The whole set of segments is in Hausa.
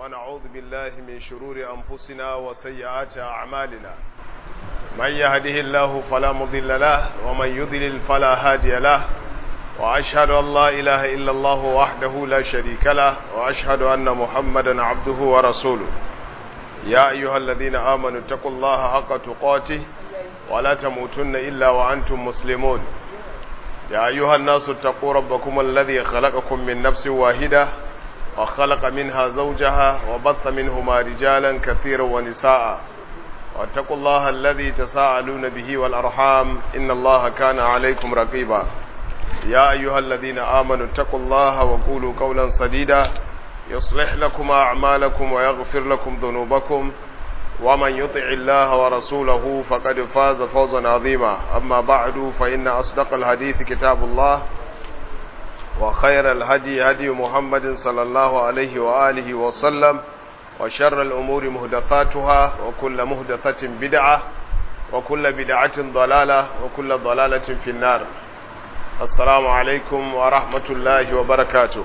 ونعوذ بالله من شرور أنفسنا وسيئات أعمالنا من يهده الله فلا مضل له ومن يضلل فلا هادي له وأشهد أن لا إله إلا الله وحده لا شريك له وأشهد أن محمدا عبده ورسوله يا أيها الذين آمنوا اتقوا الله حق تقاته ولا تموتن إلا وأنتم مسلمون يا أيها الناس اتقوا ربكم الذي خلقكم من نفس واحدة وخلق منها زوجها وبث منهما رجالا كثيرا ونساء واتقوا الله الذي تساءلون به والأرحام إن الله كان عليكم رقيبا يا أيها الذين آمنوا اتقوا الله وقولوا قولا سديدا يصلح لكم أعمالكم ويغفر لكم ذنوبكم ومن يطع الله ورسوله فقد فاز فوزا عظيما أما بعد فإن أصدق الحديث كتاب الله وخير الهدي هدي محمد صلى الله عليه وآله وسلم وشر الأمور مهدثاتها وكل مهدثة بدعة وكل بدعة ضلالة وكل ضلالة في النار السلام عليكم ورحمة الله وبركاته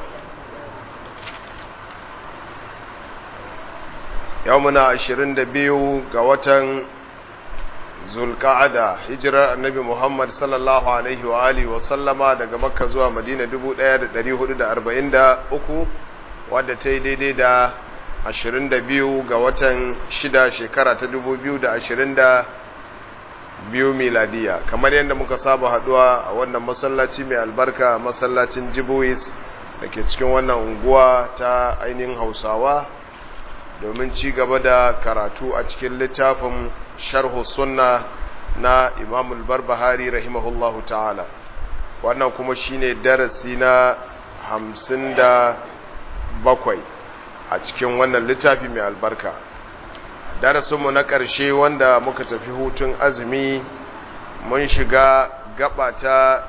يومنا عشرين دبيو قوة zulka'ada hijirar annabi Muhammad sallallahu alaihi wa alihi wa sallama daga makka zuwa madina 1443 wadda ta yi daidai da 22 ga watan 6 shekara ta 2022 miladiya kamar yadda muka saba haduwa a wannan masallaci mai albarka masallacin jibois da ke cikin wannan unguwa ta ainihin hausawa domin ci gaba da karatu a cikin littafin sharhu sunna na imam al-barbahari rahimahullahu ta'ala wannan kuma shine darasi na hamsin da bakwai a cikin wannan littafi mai albarka darasinmu na ƙarshe wanda muka tafi hutun azumi mun shiga gaba ta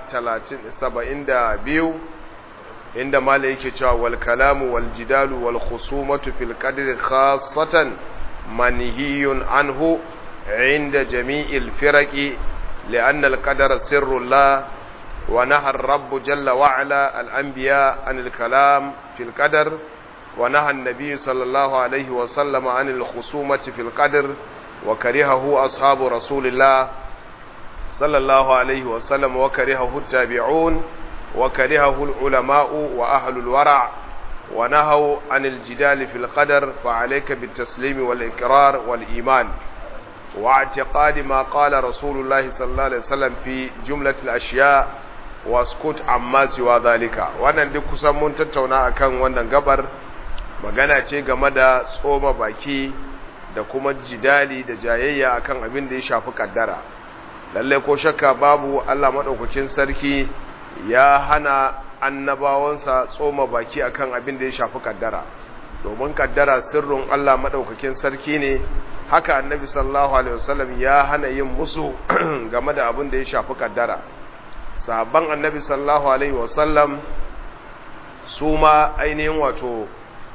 biyu inda mala yake cewa wal kalamu wal jidalu wal khusumatu fil qadri khassatan manhiyun anhu عند جميع الفرق لأن القدر سر الله ونهى الرب جل وعلا الأنبياء عن الكلام في القدر ونهى النبي صلى الله عليه وسلم عن الخصومة في القدر وكرهه أصحاب رسول الله صلى الله عليه وسلم وكرهه التابعون وكرهه العلماء وأهل الورع ونهوا عن الجدال في القدر فعليك بالتسليم والإقرار والإيمان واعتقاد ما قال رسول الله صلى الله عليه وسلم في جملة الأشياء واسكت عما سوى ذلك wannan duk kusan mun tattauna akan wannan gabar magana ce game da tsoma baki da kuma jidali da jayayya akan abin da ya shafi kaddara lalle ko shakka babu Allah madaukakin sarki ya hana annabawansa tsoma baki akan abin da ya shafi kaddara domin kaddara sirrin Allah madaukakin sarki ne haka annabi sallallahu alaihi wasallam ya hana yin musu game da abin da ya shafi kaddara sahabban annabi sallallahu alaihi wasallam su ma ainihin wato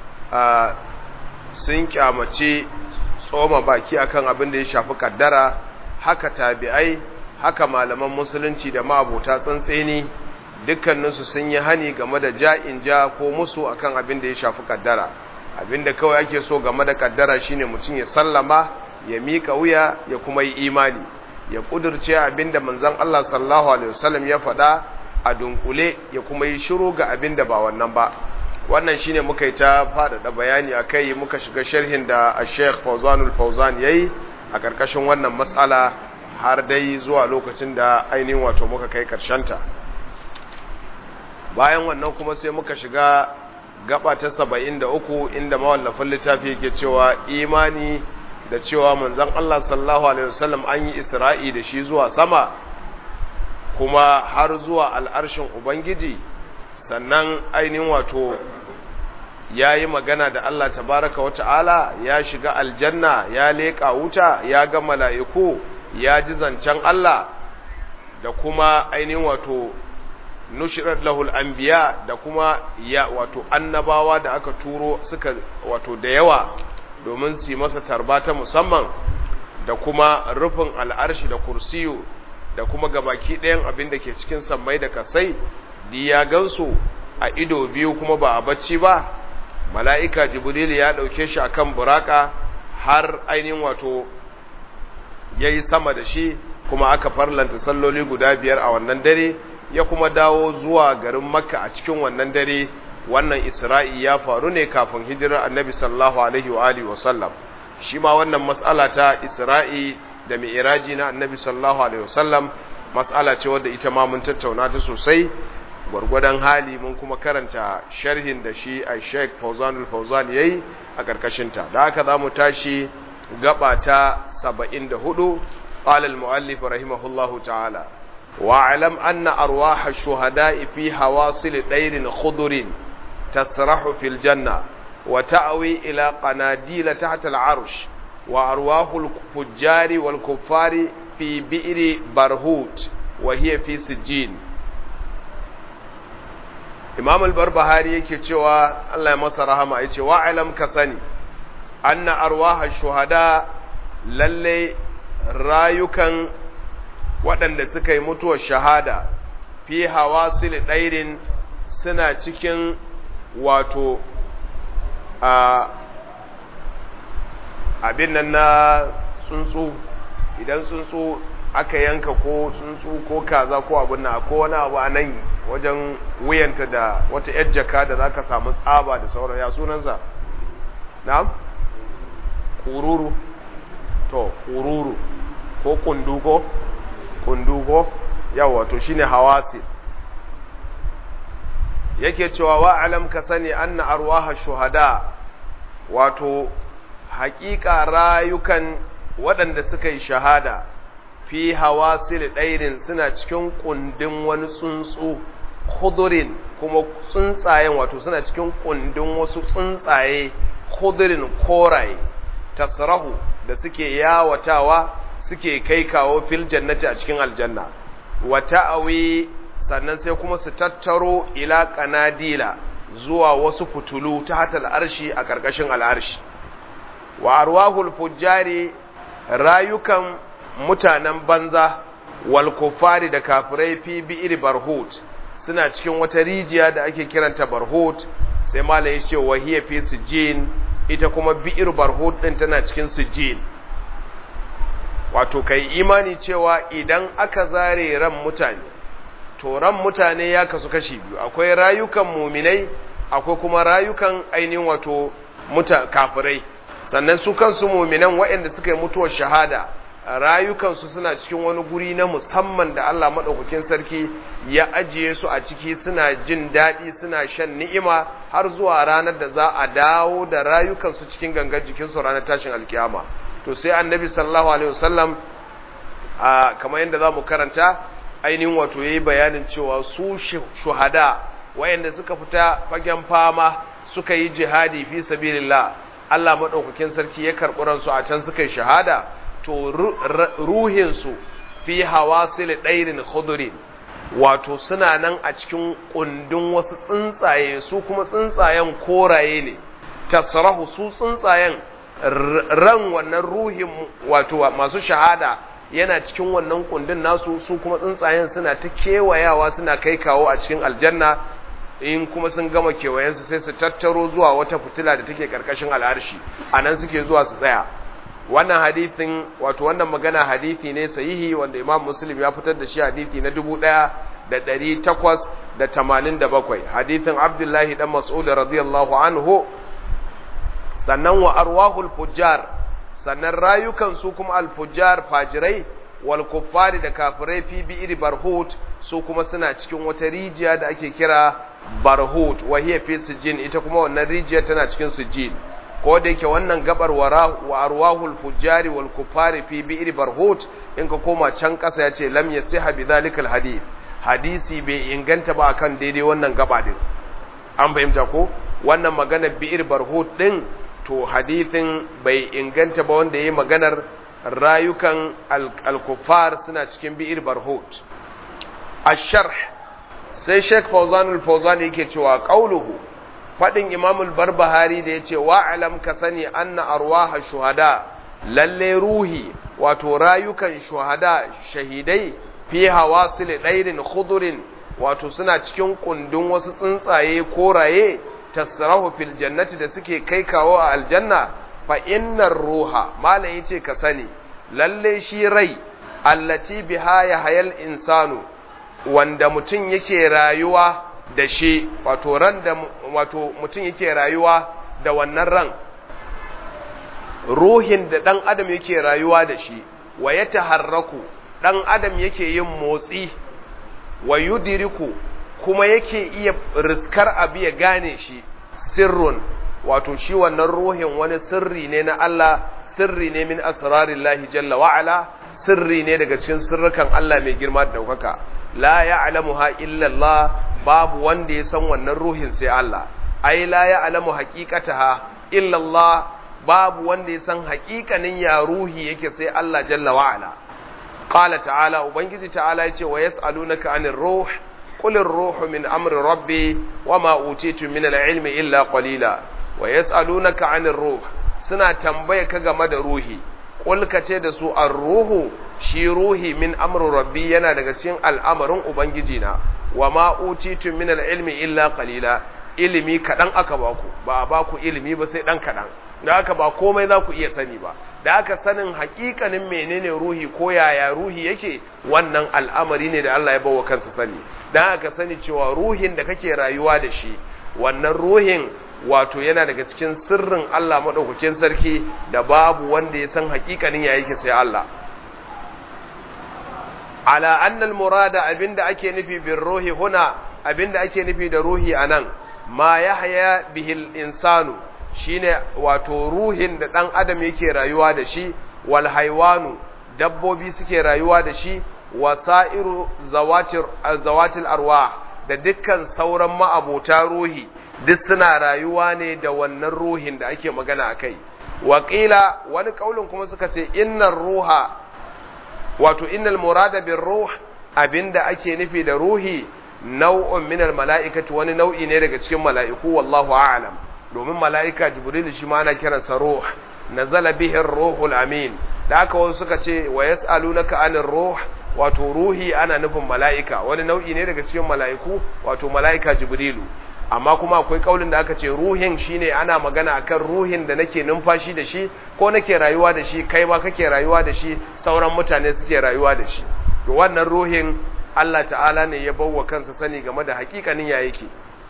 sun kyamace tsoma baki akan abin da ya shafi kaddara haka tabi'ai haka malaman musulunci da ma'abota tsantseni dukkaninsu sun yi hani game da ja'in ja ko musu akan abin da ya shafi kaddara abinda kawai ake so game da kaddara shine mutum ya sallama ya mika wuya ya kuma yi imani ya kudurce abinda manzon Allah sallallahu alaihi wasallam ya faɗa a dunkule ya kuma yi shiru ga abinda ba wannan ba wannan shine muka yi ta faɗaɗa bayani akai muka shiga sharhin da Sheikh Fawzanul Fawzan yayi a karkashin wannan matsala har dai zuwa lokacin da ainihin wato muka kai ta. bayan wannan kuma sai muka shiga gaba ta saba'in da uku inda mawallafin littafi yake cewa imani da cewa manzan Allah sallallahu Alaihi wasallam an yi isra'i da shi zuwa sama kuma har zuwa al'arshin Ubangiji sannan ainihin wato ya yi magana da Allah tabaraka wa ta'ala ya shiga aljanna ya leƙa wuta ya ga mala'iku ya ji zancen Allah da kuma ainihin wato nushirar lahul anbiya da kuma ya wato annabawa da aka turo suka wato da yawa domin su masa tarba ta musamman da kuma rufin al'arshi da kursiyu da kuma gabaki ɗayan abin da ke cikin sammai da kasai di ya gansu a ido biyu kuma ba a bacci ba mala'ika jibril ya ɗauke shi akan buraka har ainihin wato ya yi sama da shi kuma aka farlanta salloli guda biyar a wannan dare ya kuma dawo zuwa garin makka a cikin wannan dare wannan isra'i ya faru ne kafin hijirar annabi sallallahu alaihi wa alihi wa sallam shi ma wannan mas'ala ta isra'i da mi'raji na annabi sallallahu alaihi wa sallam mas'ala ce wadda ita ma mun tattauna ta sosai gwargwadon hali mun kuma karanta sharhin da shi a sheik fauzanul fauzan ya yi a ƙarƙashinta da haka za mu tashi gaba ta saba'in da hudu ƙalal mu'allif rahimahullahu ta'ala wa alam anna arwaha shuhada'i fi hawasil ɗairin khudurin tasrahu fil janna wa ta'awi ila qanadila tahta al-arsh wa arwahul fujjari wal kuffari fi bi'ri barhut wa hiya fi sijjin imam al-barbahari yake cewa Allah ya masa rahama yace wa alam ka sani anna arwaha shuhada lalle rayukan waɗanda suka yi mutuwar shahada fi hawasil ɗairin suna cikin wato a abin nan na tsuntsu idan tsuntsu aka yanka ko tsuntsu ko kaza ko abin na ko wani abu a nan wajen wuyanta da wata yar jaka da za ka samu tsaba da sauran ya sunansa na? ƙururu to ƙururu ko kundugo kundugo yawa to shine hawasi yake cewa wa alam ka sani anna arwaha shuhada wato haƙiƙa rayukan waɗanda suka yi shahada fi hawasil ɗairin suna cikin kundin wani tsuntsu kudurin kuma tsuntsayen wato suna cikin kundin wasu tsuntsaye kudurin koraye tasrahu da suke yawatawa suke kai kawo fil jannati a cikin aljanna wa ta'awi sannan sai kuma su tattaro ila kanadila zuwa wasu fitulu ta hatal arshi a ƙarƙashin al'arshi wa arwahul fujjari rayukan mutanen banza wal kufari da kafirai fi bi'ir barhut suna cikin wata rijiya da ake kiranta barhut sai malai ce wa hiya fi sijin ita kuma bi'ir barhut din tana cikin sijin wato kai imani cewa idan aka zare ran mutane to ran mutane ya kasu kashi biyu akwai rayukan muminai akwai kuma rayukan ainihin wato muta kafirai sannan su kansu muminan waɗanda suka yi mutuwar shahada rayukansu suna cikin wani guri na musamman da Allah maɗaukakin sarki ya ajiye su a ciki suna jin daɗi suna shan ni'ima har zuwa ranar da za a dawo da rayukansu cikin gangan jikinsu ranar tashin alkiyama to sai annabi sallallahu alaihi wasallam a kamar yadda za mu karanta ainihin wato yayi bayanin cewa su shuhada wayanda suka fita fagen fama suka yi jihadi fi sabilillah Allah maɗaukakin sarki ya karɓi ransu a can suka yi shahada to ruhinsu fi hawasil ɗairin khudurin wato suna nan a cikin ƙundin wasu tsuntsaye su kuma tsuntsayen koraye ne tasrahu su tsuntsayen ran wannan ruhin wato masu shahada yana cikin wannan ƙundin nasu su kuma tsuntsayen suna ta kewayawa suna kai kawo a cikin aljanna in kuma sun gama kewayensu sai su tattaro zuwa wata fitila da take karkashin al'arshi a nan suke zuwa su tsaya wannan hadithin wato wannan magana hadithi ne sahihi wanda imam muslim ya fitar da shi hadithi na dubu ɗaya da ɗari takwas da tamanin da bakwai hadithin abdullahi dan mas'ud radiyallahu anhu sannan wa arwahul fujjar sannan rayukan su kuma al-fujjar fajirai wal kuffari da kafirai fi bi'ir barhut su kuma suna cikin wata rijiya da ake kira barhut wa hiya fi sijin ita kuma wannan rijiya tana cikin sijin ko da yake wannan gabar wa arwahul fujjari wal kuffari fi bi'ir barhut in ka koma can kasa yace lam yasiha bi zalikal hadith hadisi bai inganta ba akan daidai wannan gaba din an fahimta ko wannan magana bi'ir barhut din to hadithin bai inganta ba wanda yayi maganar rayukan al-kuffar suna cikin bi'ir barhut ash-sharh sai Sheikh Fawzan al-Fawzan yake cewa qauluhu fadin Imam al-Barbahari da yace wa alam ka sani anna arwaha shuhada lalle ruhi wato rayukan shuhada shahidai fi hawasil dairin khudurin wato suna cikin kundin wasu tsuntsaye koraye tasrahu fil jannati da suke kai kawo a aljanna fa innar ruha malam yace ka sani lalle shi rai allati biha ya hayal insanu wanda mutum yake rayuwa da shi wato ran da wato mutum yake rayuwa da wannan ran ruhin da dan adam yake rayuwa da shi wa ya taharraku dan adam yake yin motsi wa yudiriku kuma yake iya riskar abu ya gane shi sirrun wato shi wannan ruhin wani sirri ne na Allah sirri ne min asrarillahi jalla wa ala sirri ne daga cikin sirrukan Allah mai girma da daukaka la ya'lamuha illa Allah babu wanda ya san wannan ruhin sai Allah ai la ya'lamu haqiqataha illa Allah babu wanda ya san haƙiƙanin ya ruhi yake sai Allah jalla wa ala qala ta'ala ubangiji ta'ala yace wa yas'alunaka 'anir ruh qul ar-ruhu min amri rabbi wama utitu min al-ilmi illa qalila wa yas'alunaka 'anir ruh suna tambaye ka game da ruhi qul ka ce da su ar-ruhu shi ruhi min amri rabbi yana daga cikin al'amarin ubangiji na wama utitu min al-ilmi illa qalila ilimi kadan aka baku ba a baku ilimi ba sai dan kadan da haka ba komai za ku iya sani ba da haka sanin hakikanin menene ruhi ko yaya ruhi yake wannan al'amari ne da Allah ya bawa kansa sani da haka sani cewa ruhin da kake rayuwa da shi wannan ruhin wato yana daga cikin sirrin Allah madaukakin sarki da babu wanda ya san hakikanin ya yake sai Allah ala annal murada abinda ake nufi bin ruhi huna abinda ake nufi da ruhi anan ma yahya bihil insanu shine wato ruhin da ɗan adam yake rayuwa da shi wal haiwanu dabbobi suke rayuwa da shi wasa'iru zawatir zawatil arwah da dukkan sauran ma'abota ruhi duk suna rayuwa ne da wannan ruhin da ake magana akai waƙila wani kaulin kuma suka ce innar ruha wato innal murada bir ruh abinda ake nufi da ruhi nau'un minal mala'ikati wani nau'i ne daga cikin mala'iku wallahu a'lam domin mala'ika jibril shi ma ana kiransa ruh nazala bihi ruhul amin da aka wasu suka ce wa yas'alunaka anir ruh wato ruhi ana nufin mala'ika wani nau'i ne daga cikin mala'iku wato mala'ika jibrilu amma kuma akwai kaulin da aka ce ruhin shine ana magana akan ruhin da nake numfashi da shi ko nake rayuwa da shi kai ma kake rayuwa da shi sauran mutane suke rayuwa da shi to wannan ruhin Allah ta'ala ne ya bawa kansa sani game da hakikanin ya yake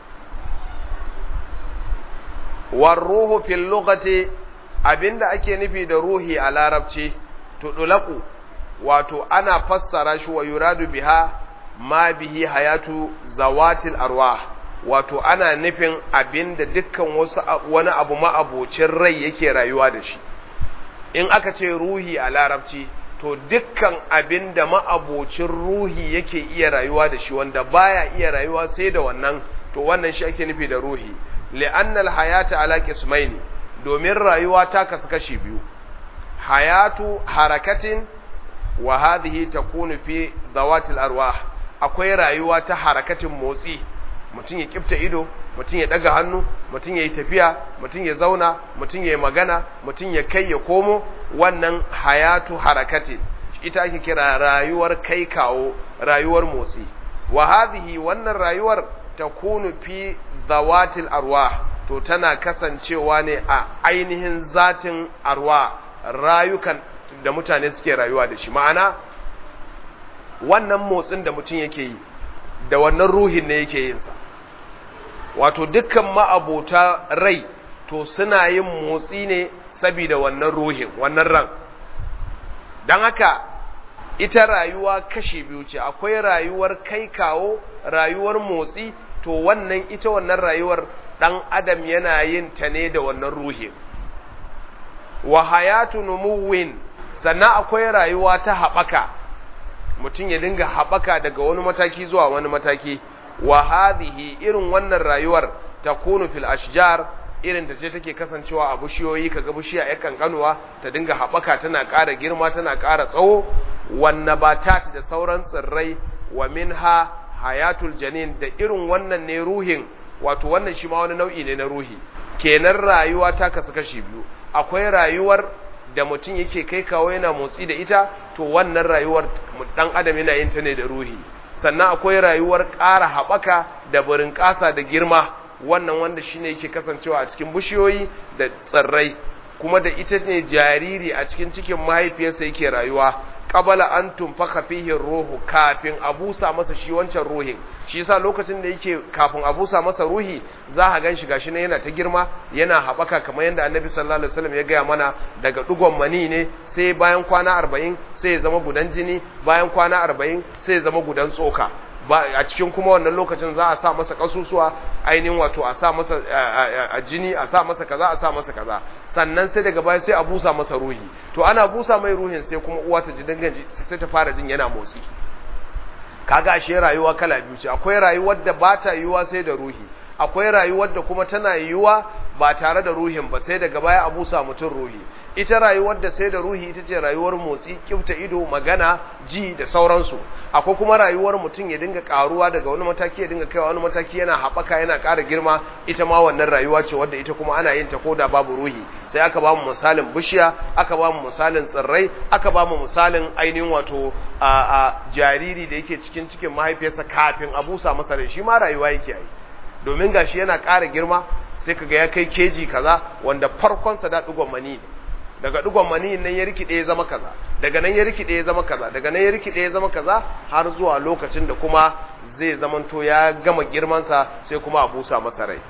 warruhu fil lughati abinda ake nufi da ruhi a larabci tudulaku wato ana fassara shi wa yuradu biha ma bihi hayatu zawatil arwah wato ana nufin abinda dukkan wasu wani abu ma'abocin rai yake rayuwa da shi in aka ce ruhi a larabci to dukkan abinda ma'abocin ruhi yake iya rayuwa da shi wanda baya iya rayuwa sai da wannan to wannan shi ake nufi da ruhi li'annal hayata ala qismaini domin rayuwa ta kasu kashi biyu hayatu harakatin wa hadhihi takunu fi dawatil arwah akwai rayuwa ta harakatin motsi mutum ya kifta ido mutum ya daga hannu mutum ya yi tafiya mutum ya zauna mutum ya yi magana mutum ya kai ya komo wannan hayatu harakatin ita ake kira rayuwar kai kawo rayuwar motsi wa hadhihi wannan rayuwar takunu fi zawatil arwah to tana kasancewa ne a ainihin zatin arwa rayukan da mutane suke rayuwa da shi ma'ana wannan motsin da mutum yake yi da wannan ruhin ne yake yinsa wato dukkan ma'abota rai to suna yin motsi ne saboda wannan ruhin wannan ran don haka ita rayuwa kashi biyu ce akwai rayuwar kai kawo rayuwar motsi to wannan ita wannan rayuwar ɗan adam yana yin ta ne da wannan ruhin wa hayatu numuwin sannan akwai rayuwa ta haɓaka mutum ya dinga haɓaka daga wani mataki zuwa wani mataki wa hadhihi irin wannan rayuwar takunu fil ashjar irin da ce take kasancewa a bishiyoyi kaga bishiya ya kankanuwa ta dinga haɓaka tana ƙara girma tana ƙara tsawo wan nabatat da sauran tsirrai wa minha hayatul janin da irin wannan ne ruhin wato wannan shi ma wani nau'i ne na ruhi kenan rayuwa ta kasu kashi biyu akwai rayuwar da mutum yake kai kawo yana motsi da ita to wannan rayuwar dan adam yana yin ta ne da ruhi sannan akwai rayuwar ƙara haɓaka da barin ƙasa da girma wannan wanda shine yake kasancewa a cikin bishiyoyi da tsirrai kuma da ita ne jariri a cikin cikin mahaifiyarsa yake rayuwa qabala an tunfaka fihi ruhu kafin a busa masa shi wancan ruhin shi yasa lokacin da yake kafin a busa masa ruhi za a gan shi gashi ne yana ta girma yana haɓaka kamar yadda annabi sallallahu alaihi wasallam ya gaya mana daga dugon mani ne sai bayan kwana arba'in sai ya zama gudan jini bayan kwana arba'in sai ya zama gudan tsoka ba a cikin kuma wannan lokacin za a sa masa kasusuwa ainihin wato a sa masa a jini a sa masa kaza a sa masa kaza sannan sai daga baya sai a busa masa ruhi to ana busa mai ruhin sai kuma uwa ta ji dangan sai ta fara jin yana motsi kaga ashe rayuwa kala biyu ce akwai rayuwar da ba ta yiwuwa sai da ruhi akwai rayuwar da kuma tana yiwuwa ba tare da ruhin ba sai daga baya a busa mutum ruhi ita rayuwar da sai da ruhi ita ce rayuwar motsi kifta ido magana ji da sauransu akwai kuma rayuwar mutum ya dinga karuwa daga wani mataki ya dinga kaiwa wani mataki yana haɓaka yana ƙara girma ita ma wannan rayuwa ce wadda ita kuma ana yin ta ko da babu ruhi sai aka ba mu misalin bishiya aka ba mu misalin tsirrai aka ba mu misalin ainihin wato a jariri da yake cikin cikin mahaifiyarsa kafin a busa masa rai shi ma rayuwa yake yi domin gashi yana ƙara girma sai kaga ya kai keji kaza wanda farkonsa da ɗigon mani ne daga ɗigon mani nan ya rikide ya zama kaza daga nan ya rikide ya zama kaza daga nan ya rikide ya zama kaza har zuwa lokacin da kuma zai zamanto ya gama girmansa sai kuma a busa masa rai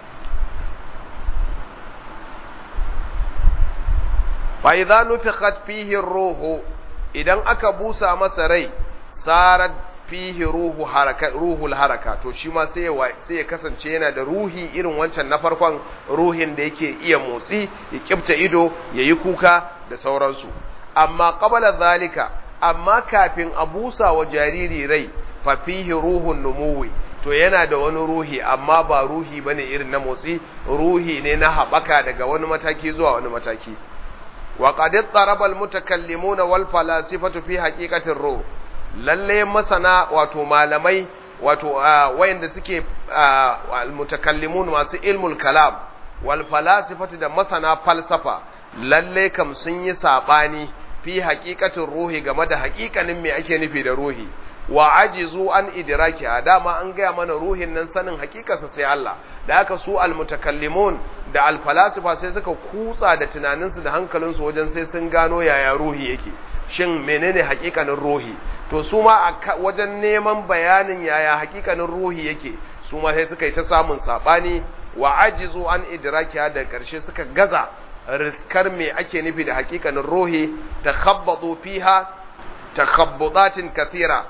fa idza nufikhat fihi ruhu idan aka busa masa rai sarat fihi ruhu haraka ruhul haraka to shi ma sai sai ya kasance yana da ruhi irin wancan na farkon ruhin da yake iya motsi ya kibta ido yayi kuka da sauransu amma qabala zalika amma kafin a busa wa jariri rai fa fihi ruhun numuwi to yana da wani ruhi amma ba ruhi bane irin na motsi ruhi ne na haɓaka daga wani mataki zuwa wani mataki wa qad taraba al mutakallimuna wal falasifatu fi haqiqatir ruh lalle masana wato malamai wato wayanda suke almutakallimun masu ilmul kalam wal falasifati da masana falsafa lalle kam sun yi sabani fi haqiqatin ruhi game da haƙiƙanin me ake nufi da ruhi wa ajizu an idraki dama an gaya mana ruhin nan sanin hakikarsa sai Allah da haka su almutakallimun da alfalasifa sai suka kutsa da tunaninsu da hankalinsu wajen sai sun gano yaya ruhi yake shin menene hakikanin ruhi to su ma wajen neman bayanin yaya hakikanin ruhi yake su ma sai suka yi ta samun sabani wa ajizu an idrakiya da karshe suka gaza riskar me ake nufi da hakikanin ruhi takhabbatu fiha takhabbudatin kathira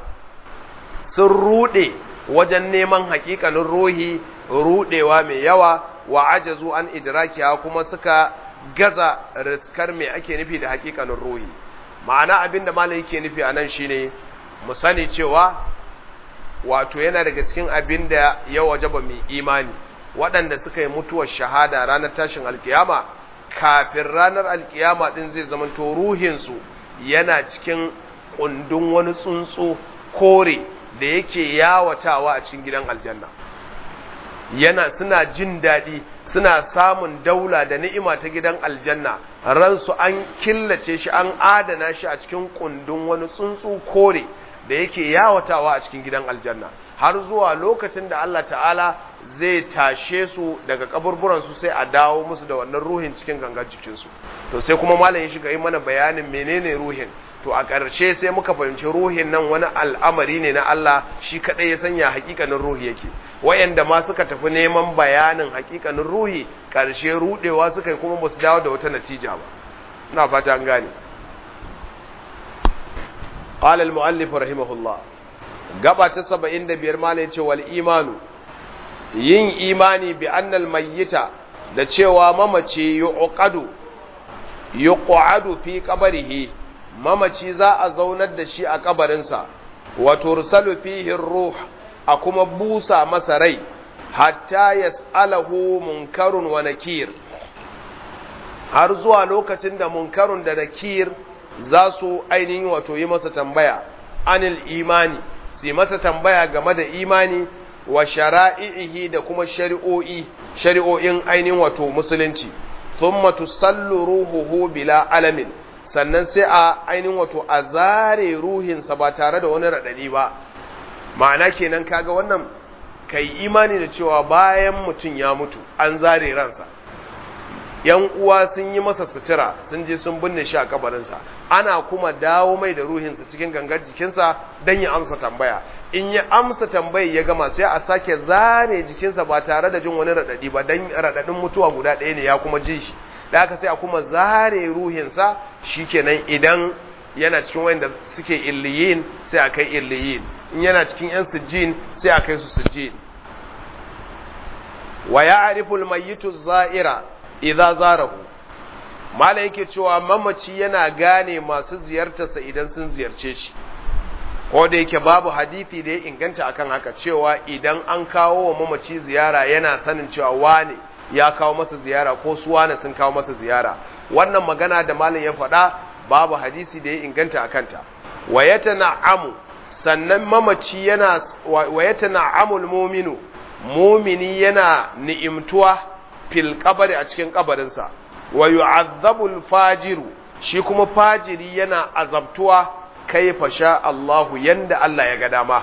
sun rude wajen neman hakikanin ruhi rudewa mai yawa wa ajazu an idrakiya kuma suka gaza riskar me ake nufi da hakikanin ruhi ma'ana abin da malai yake nufi a nan shine mu sani cewa wato yana daga cikin abin da ya wajaba mai imani waɗanda suka yi mutuwar shahada ranar tashin alkiyama kafin ranar alkiyama ɗin zai zamanto ruhinsu yana cikin ƙundun wani tsuntsu kore da yake yawatawa a cikin gidan aljanna yana suna jin daɗi suna samun daula da ni'ima ta gidan aljanna ransu an killace shi an adana shi a cikin kundin wani tsuntsu kore da yake yawatawa a cikin gidan aljanna har zuwa lokacin da Allah ta'ala zai tashe su daga kaburburansu sai a dawo musu da wannan ruhin cikin gangan jikinsu to sai kuma malam ya shiga yi mana bayanin menene ruhin to a ƙarshe sai muka fahimci ruhin nan wani al'amari ne na Allah shi kaɗai ya sanya hakikanin ruhi yake wayanda ma suka tafi neman bayanin hakikanin ruhi ƙarshe rudewa suka yi kuma ba su dawo da wata natija ba ina fata an gane قال المؤلف رحمه الله gaba ta 75 ma ne ce wal imanu yin imani bi annal mayyita da cewa mamaci yuqadu yuqadu fi qabrihi mamaci za a zaunar da shi a kabarinsa wa tursalu fihi ruh a kuma busa masa rai hatta yas'alahu munkarun wa nakir har zuwa lokacin da munkarun da nakir za su ainihin wato yi masa tambaya anil imani su masa tambaya game da imani wa shara'ihi da kuma shari'o'i shari'o'in ainihin wato musulunci thumma tusallu ruhuhu bila alamin sannan sai a ainihin wato a zare ruhinsa ba tare da wani raɗaɗi ba ma'ana kenan kaga wannan kai imani da cewa bayan mutum ya mutu an zare ransa yan uwa sun yi masa sutura sun je sun binne shi a kabarinsa ana kuma dawo mai da ruhinsa cikin gangar jikinsa don ya amsa tambaya in ya amsa tambayar ya gama sai a sake zare jikinsa ba tare da jin wani raɗaɗi ba don raɗaɗin mutuwa guda ɗaya ne ya kuma ji shi da haka sai a kuma zare ruhinsa shikenan idan yana cikin wanda suke illiyin sai a kai illiyin in yana cikin yan sujjin sai a kai su sujjin wa ya'rifu al-mayyitu za'ira idza zarahu mala yake cewa mamaci yana gane masu ziyartarsa idan sun ziyarce shi ko da yake babu hadisi da ya inganta akan haka cewa idan an kawo wa mamaci ziyara yana sanin cewa wane ya kawo masa ziyara ko su wane sun kawo masa ziyara wannan magana da malam ya faɗa babu hadisi da ya inganta a kanta wa yatana'amu sannan mamaci yana wa yatana'amul mu'minu mumini yana ni'imtuwa fil qabri a cikin kabarinsa wa yu'azzabul fajiru shi kuma fajiri yana azabtuwa kaifa sha Allahu yanda Allah ya ga dama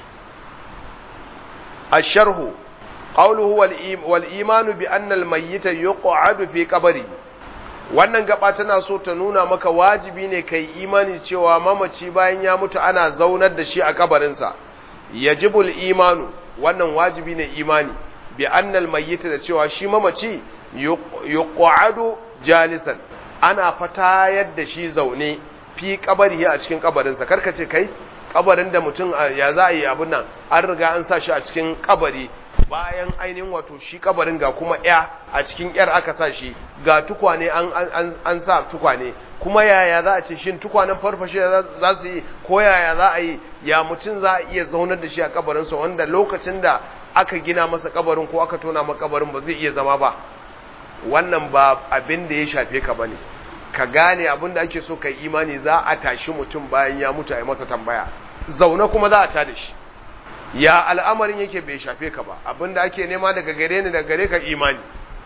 asharhu qawluhu wal imanu bi anna al mayyita yuq'adu fi qabri wannan gaba tana so ta nuna maka wajibi ne kai imani cewa mamaci bayan ya mutu ana zaunar da shi a kabarinsa yajibul imanu wannan wajibi ne imani bi annal mayyita da cewa shi mamaci yuq'adu jalisan ana fatayar da shi zaune fi kabari a cikin kabarinsa karka ce kai kabarin da mutum ya za a yi abin nan an riga an sa shi a cikin kabari bayan ainihin wato shi kabarin ga kuma ya a cikin yar aka sa shi ga tukwane an, an, an, sa tukwane kuma yaya za a ce shin tukwanen farfashe za su yi ko yaya za a yi ya mutum za a iya zaunar da shi a kabarinsa wanda lokacin da aka gina masa kabarin ko aka tona masa kabarin ba zai iya zama ba wannan ba abin da ya shafe ka bane ka gane abin da ake so ka imani za a tashi mutum bayan ya mutu a yi masa tambaya zaune kuma za a tada shi ya al'amarin yake bai shafe ka ba abin da ake nema daga gare ni daga gare ka imani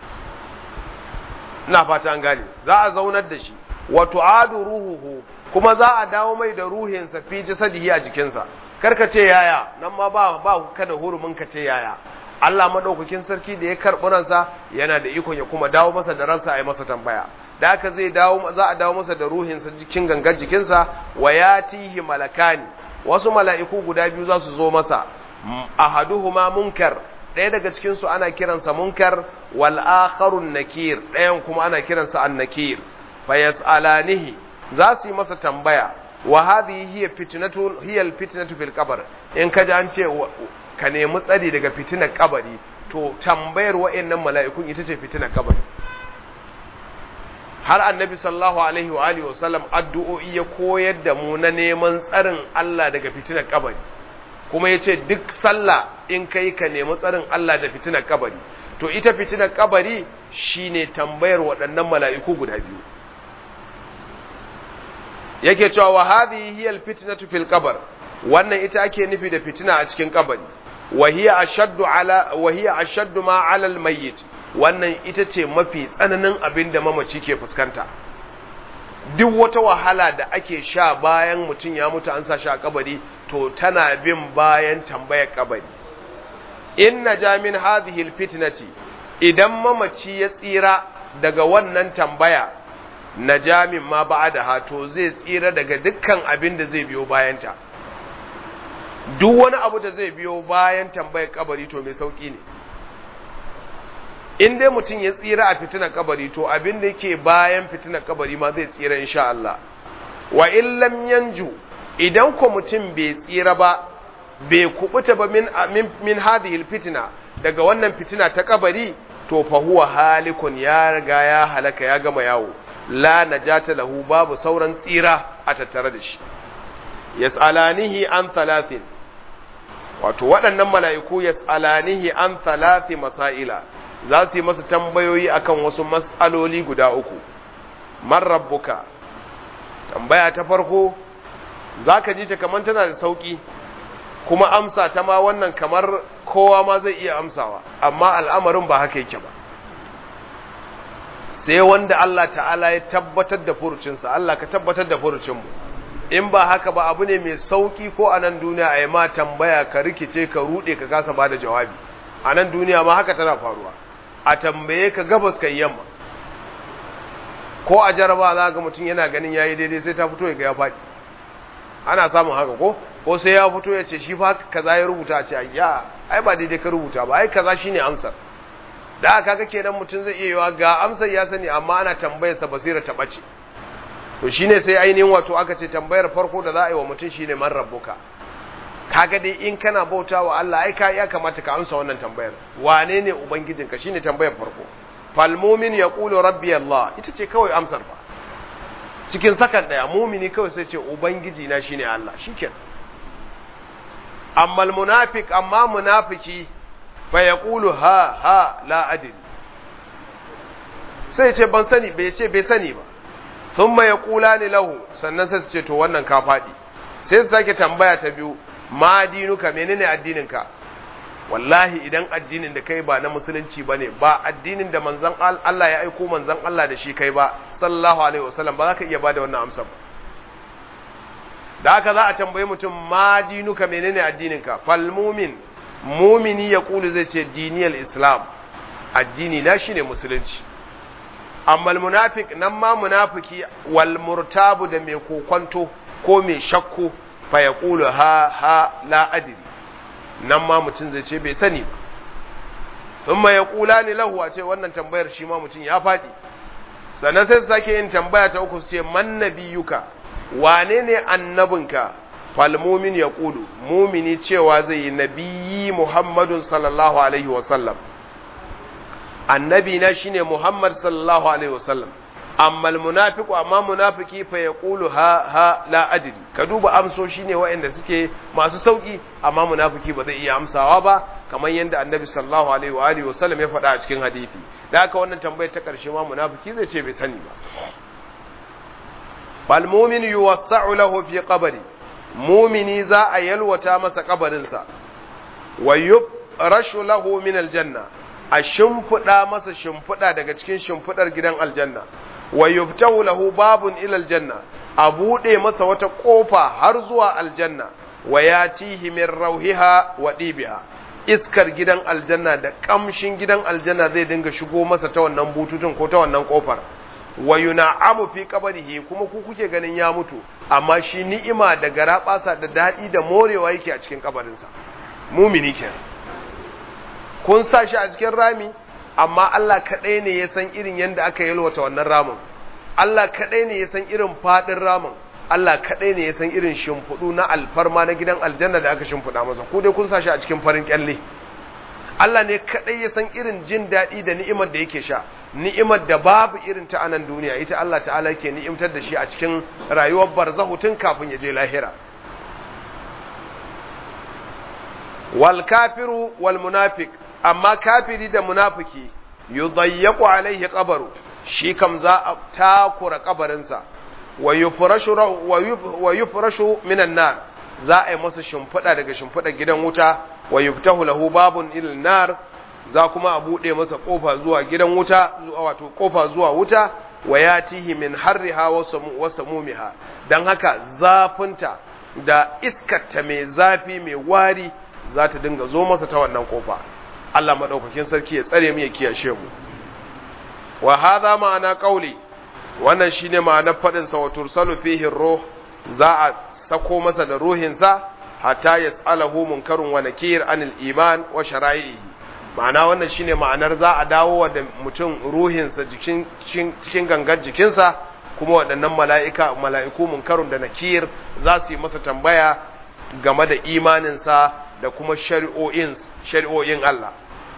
ina fata an gane za a zaunar da shi wa tu'adu ruhuhu kuma za a dawo mai da ruhinsa fi jasadihi a jikinsa karka ce yaya nan ma ba ba kada hurumin ka ce yaya Allah madaukakin sarki da ya karɓi ransa yana da ikon ya kuma dawo masa da ransa a yi masa tambaya da haka zai dawo za a dawo masa da ruhinsa jikin gangar jikinsa wa yatihi malakani wasu mala'iku guda biyu za su zo masa ahaduhuma munkar ɗaya daga cikin su ana kiransa munkar wal akharun nakir ɗayan kuma ana kiransa annakir fa yas'alanihi za su yi masa tambaya wa hadhihi hiya fitnatu hiya al fitnatu fil qabr in kaji an ce ka nemi tsari daga fitinar kabari to tambayar wa'annan mala'ikun ita ce fitinar kabari har annabi sallallahu alaihi wa alihi wasallam addu'o'i ya koyar da mu na neman tsarin Allah daga fitinar kabari kuma ya ce duk sallah in kai ka nemi tsarin Allah da fitinar kabari to ita fitinar kabari shine tambayar waɗannan mala'iku guda biyu yake cewa wa hadhihi hiya alfitnatu fil qabr wannan ita ake nufi da fitina a cikin kabari wa hiya ashaddu ala wa hiya ashaddu ma ala almayyit wannan ita ce mafi tsananin abin da mamaci ke fuskanta duk wata wahala da ake sha bayan mutum ya mutu an sa shi a kabari to tana bin bayan tambayar kabari in naja min hadhihi alfitnati idan mamaci ya tsira daga wannan tambaya naja min ma ba'da to zai tsira daga dukkan abin da zai biyo bayanta duk wani abu da zai biyo bayan tambayar kabari to mai sauki ne in dai mutum ya tsira a fitinar kabari to abin da yake bayan fitinar kabari ma zai tsira insha Allah wa in lam yanju idan ko mutum bai tsira ba bai kubuta ba min min, min hadhihi fitina daga wannan fitina ta kabari to fa huwa halikun ya riga ya halaka ya gama yawo la najata lahu babu sauran tsira a tattare da shi yas'alanihi an thalathin wato waɗannan mala'iku yas'alanihi an thalathi masaila za su yi masa tambayoyi akan wasu mas'aloli guda uku man rabbuka tambaya ta farko zaka ji ta kamar tana da sauki kuma amsa ta ma wannan kamar kowa ma zai iya amsawa amma al'amarin ba haka yake ba sai wanda Allah ta'ala ya tabbatar da furucinsa Allah ka tabbatar da furucinmu in ba haka ba abu ne mai sauki ko a nan duniya a yi ma tambaya ka rikice ka rude ka kasa ba da jawabi a nan duniya ma haka tana faruwa a tambaye ka gabas ka yamma ko a jaraba za ga mutum yana ganin yayi daidai sai ta fito ya ga ya faɗi ana samun haka ko ko sai ya fito ya ce shi fa kaza ya rubuta a ce ya ai ba daidai ka rubuta ba ai kaza shine amsar da aka ga kenan mutum zai iya yiwa ga amsar ya sani amma ana tambayar sa basira ta bace to shine sai ainihin wato aka ce tambayar farko da za a yi wa mutum shine man rabbuka kaga dai in kana bauta wa Allah ai ka ya kamata ka amsa wannan tambayar wane ne ubangijinka shine tambayar farko fal mu'min yaqulu rabbi Allah ita ce kawai amsar ba cikin sakan daya mumini kawai sai ce ubangiji na shine Allah shikenan amma almunafiq amma munafiki fa yaqulu ha ha la adri sai ce ban sani bai ce bai sani ba thumma yaqulani lahu sannan sai su ce to wannan ka fadi sai su sake tambaya ta biyu ma dinuka menene addininka wallahi idan addinin da kai ba na musulunci bane ba addinin da manzon Allah ya aiko manzon Allah da shi kai ba sallallahu alaihi wasallam ba za ka iya bada wannan amsa ba da haka za a tambaye mutum ma dinuka menene addininka fal mumin mumini ya kulu zai ce diniyal islam addini na shine musulunci amma munafik nan ma munafiki wal murtabu da mai kokonto ko mai shakku fa ya kulu ha ha la adri nan ma mutum zai ce bai sani ba thumma yaqulani lahu a ce wannan tambayar shi ma mutum ya faɗi sannan sai su sake yin tambaya ta uku su ce man nabiyuka wane ne annabinka fal mumin yaqulu mumini cewa zai yi nabiyyi muhammadun sallallahu alaihi wasallam annabi na shine muhammad sallallahu alaihi wasallam amma almunafiqu amma munafiki fa yaqulu ha ha la adri ka duba amsoshi ne waɗanda suke masu sauki amma munafiki ba zai iya amsawa ba kamar yadda annabi sallallahu alaihi wa alihi wasallam ya faɗa a cikin hadisi da haka wannan tambayar ta ƙarshe ma munafiki zai ce bai sani ba fal mu'min yuwassa'u lahu fi qabri mu'mini za a yalwata masa kabarinsa wa yubrashu lahu min aljanna a shimfiɗa masa shimfiɗa daga cikin shimfiɗar gidan aljanna wa yubtahu lahu babun ila aljanna a buɗe masa wata ƙofa har zuwa aljanna wa yatihi min rauhiha wa dibiha iskar gidan aljanna da ƙamshin gidan aljanna zai dinga shigo masa ta wannan bututun ko ta wannan ƙofar wa yuna'amu fi qabrihi kuma ku kuke ganin ya mutu amma shi ni'ima da garabasa da daɗi da morewa yake a cikin kabarinsa mumini kenan kun sa shi a cikin rami amma Allah kaɗai ne ya san irin yadda aka yalwata wannan ramin Allah kaɗai ne ya san irin faɗin ramin Allah kaɗai ne ya san irin shimfiɗu na alfarma na gidan aljanna da aka shimfiɗa masa ku dai kun sa shi a cikin farin kyalle Allah ne kaɗai ya san irin jin daɗi da ni'imar da yake sha ni'imar da babu irin ta anan duniya ita Allah ta'ala yake ni'imtar da shi a cikin rayuwar barzahu tun kafin ya je lahira wal kafiru wal munafiq amma kafiri da munafiki yudayyaqu alaihi qabru shi kam za a takura kabarinsa wa yufrashu wa yufrashu minan nar za a yi masa shimfiɗa daga shimfiɗa gidan wuta wa yuftahu lahu babun ilal nar za kuma a buɗe masa ƙofa zuwa gidan wuta wato ƙofa zuwa wuta wa yatihi min harriha wa samumiha dan haka zafinta da iskarta mai zafi mai wari za ta dinga zo masa ta wannan ƙofa Allah madaukakin sarki ya tsare mu ya kiyashe mu wa hadha ma'ana qauli wannan shine ma'anar fadin sa wa tursalu fihi ruh za a sako masa da ruhin sa hatta yas'alahu munkarun wa nakir anil iman wa shara'ihi ma'ana wannan shine ma'anar za a dawo da mutum ruhin sa jikin cikin gangar jikinsa kuma waɗannan mala'ika mala'iku munkarun da nakir za su yi masa tambaya game da imaninsa da kuma shari'o'in shari'o'in Allah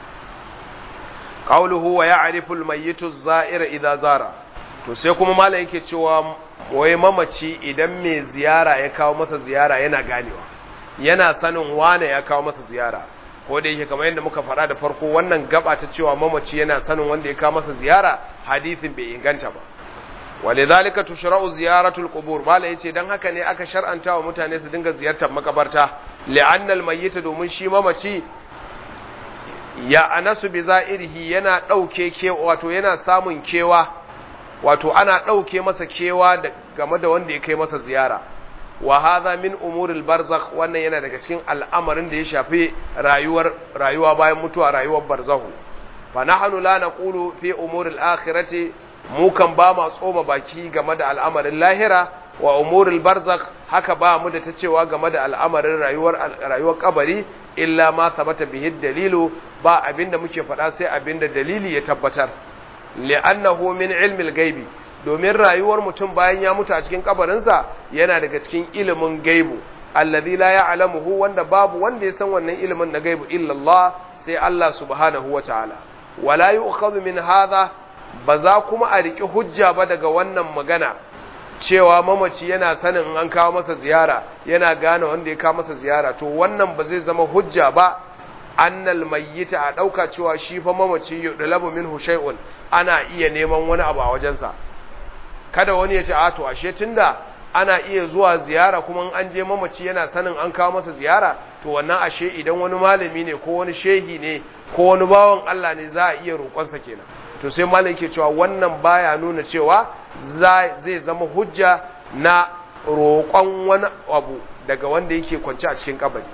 qawluhu wa ya'rifu al-mayyitu az-za'ira idza zara to sai kuma malai yake cewa wai mamaci idan mai ziyara ya kawo masa ziyara yana ganewa yana sanin wane ya kawo masa ziyara ko da yake kamar yadda muka faɗa da farko wannan gaba ta cewa mamaci yana sanin wanda ya kawo masa ziyara hadisin bai inganta ba walidhalika tushra'u ziyaratul qubur mala yace dan haka ne aka shar'anta wa mutane su dinga ziyartar makabarta li'anna al-mayyit domin shi mamaci ya anasu bi za'irihi yana dauke ke wato yana samun kewa wato ana dauke masa kewa da game da wanda ya kai masa ziyara wa hadha min umuril barzakh wannan yana daga cikin al'amarin da ya shafi rayuwar rayuwa bayan mutuwa rayuwar barzahu fa nahnu la naqulu fi umuril akhirati mu kan ba ma tsoma baki game da al'amarin lahira wa umuril barzakh haka ba mu da ta cewa game da al'amarin rayuwar rayuwar kabari illa ma sabata bihi dalilu ba abinda muke faɗa sai abinda dalili ya tabbatar li'annahu min ilmil gaibi domin rayuwar mutum bayan ya mutu a cikin kabarinsa yana daga cikin ilimin gaibu alladhi la ya'lamuhu wanda babu wanda ya san wannan ilimin na gaibu illa Allah sai Allah subhanahu wataala wala yu'khadhu min hadha ba za kuma a riki hujja ba daga wannan magana cewa mamaci yana sanin an kawo masa ziyara yana gane wanda ya kawo masa ziyara to wannan ba zai zama hujja ba annal mayyita a dauka cewa shi fa mamaci yudlabu minhu shay'un ana iya neman wani abu a wajensa kada wani ya ce a to ashe tunda ana iya zuwa ziyara kuma an je mamaci yana sanin an kawo masa ziyara to wannan ashe idan wani malami ne ko wani shehi ne ko wani bawan Allah ne za a iya roƙonsa kenan to sai malam ke cewa wannan baya nuna cewa zai zama hujja na roƙon wani abu daga wanda yake kwance a cikin kabari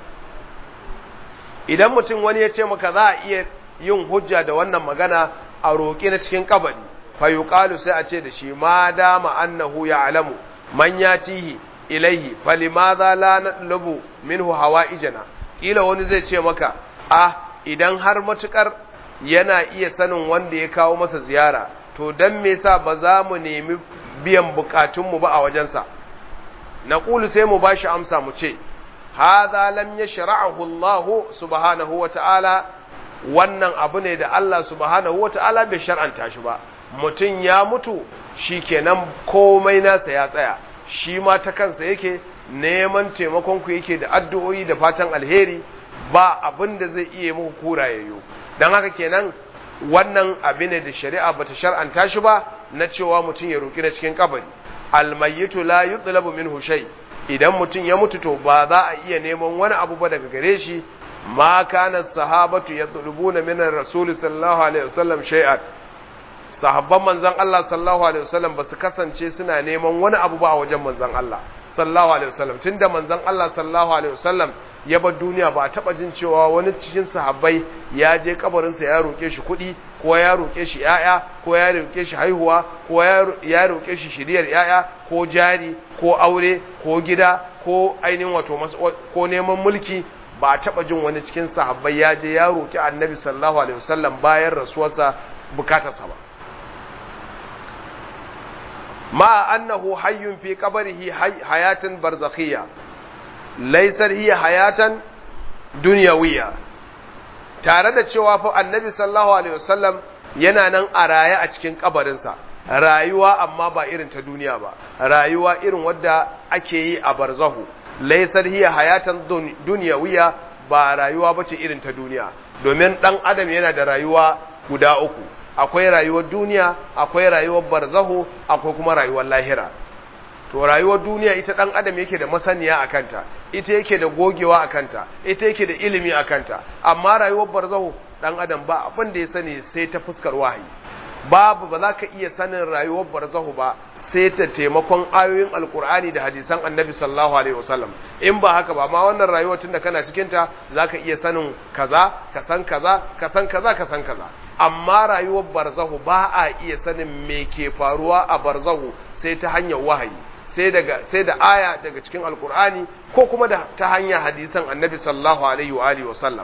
idan mutum wani ya ce maka za a iya yin hujja da wannan magana a roƙi na cikin kabari fayuqalu sai a ce da shi ma dama annahu ya'lamu man yatihi ilaihi falimadha la natlubu minhu hawaijana kila wani zai ce maka ah idan har matukar yana iya sanin wanda ya kawo masa ziyara to dan me yasa ba za mu nemi biyan bukatunmu ba a wajensa naqulu sai mu bashi amsa mu ce hadha lam yashra'ahu Allah subhanahu wa ta'ala wannan abu ne da Allah subhanahu wa ta'ala bai shar'anta shi ba mutum ya mutu shi kenan komai nasa ya tsaya shi ma ta kansa yake neman taimakonku yake da addu'o'i da fatan alheri ba abin da zai iya muku kura yayyo don haka kenan wannan abin da shari'a bata shar'anta shi ba na cewa mutum ya roki na cikin kabari almayyitu la yutlabu minhu shay idan mutum ya mutu to ba za a iya neman wani abu ba daga gare shi ma kana sahabatu yatlubuna min ar-rasul sallallahu alaihi wasallam shay'an sahabban manzon Allah sallallahu alaihi wasallam ba su kasance suna neman wani abu ba a wajen manzon Allah sallallahu alaihi wasallam tunda manzon Allah sallallahu alaihi wasallam ya bar duniya ba a taba jin cewa wani cikin sahabbai ya je kabarin sa ya roke shi kuɗi ko ya roke shi yaya ko ya roke shi haihuwa ko ya roke shi shiriyar yaya ko jari ko aure ko gida ko ainihin wato ko neman mulki ba a taba jin wani cikin sahabbai ya je ya roki annabi sallallahu alaihi wasallam bayan rasuwarsa bukatarsa ba مع أنه حي في قبره حي حياة برزخية ليست هي حياة دنيوية tare da cewa fa annabi sallallahu alaihi wasallam yana nan a raye a cikin kabarinsa rayuwa amma ba irin ta duniya ba rayuwa irin wadda ake yi a barzahu laysar hiya hayatan dunyawiya ba rayuwa bace irin ta duniya domin dan adam yana da rayuwa guda uku akwai rayuwar duniya akwai rayuwar barzahu akwai kuma rayuwar lahira to rayuwar duniya ita dan adam yake da masaniya akanta ita yake da gogewa akanta ita yake da ilimi akanta amma rayuwar barzahu dan adam ba abin da ya sani sai ta fuskar wahayi babu ba za ka iya sanin rayuwar barzahu ba sai ta taimakon ayoyin alkur'ani da hadisan annabi sallallahu alaihi wasallam in ba haka ba ma wannan rayuwar tun da kana cikin ta zaka iya sanin kaza ka san kaza ka san kaza ka san kaza amma rayuwar barzahu ba a iya sanin me ke faruwa a barzahu sai ta hanyar wahayi sai daga sai da aya daga cikin alkur'ani ko kuma da ta hanyar hadisan annabi sallallahu alaihi wa alihi wasallam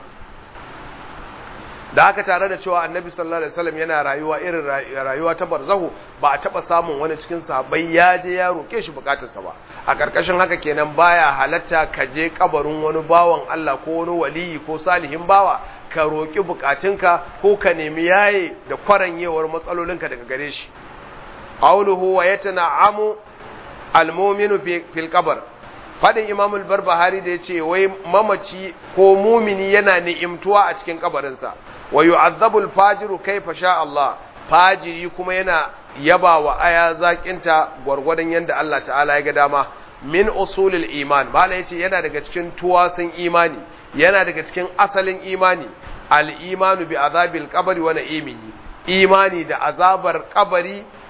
da haka tare da cewa annabi sallallahu alaihi wasallam yana rayuwa irin rayuwa ta barzahu ba a taba samun wani cikin sahabbai ya je ya roke shi bukatarsa ba a karkashin haka kenan baya halatta ka je kabarin wani bawan Allah ko wani waliyi ko salihin bawa ka roki bukatunka ko ka nemi yaye da kwaranyewar matsalolinka daga gare shi qawluhu wa yatana'amu almu'minu fil qabr fadin imam al-barbahari da yace wai mamaci ko mumini yana ni'imtuwa a cikin kabarinsa wa yu'azzabu al-fajiru kaifa sha Allah fajiri kuma yana yaba wa aya zakinta gwargwadon yanda Allah ta'ala ya ga dama min usulil iman bala yace yana daga cikin tuwasin imani yana daga cikin asalin imani al-imanu bi azabil qabri wa na'imihi imani da azabar kabari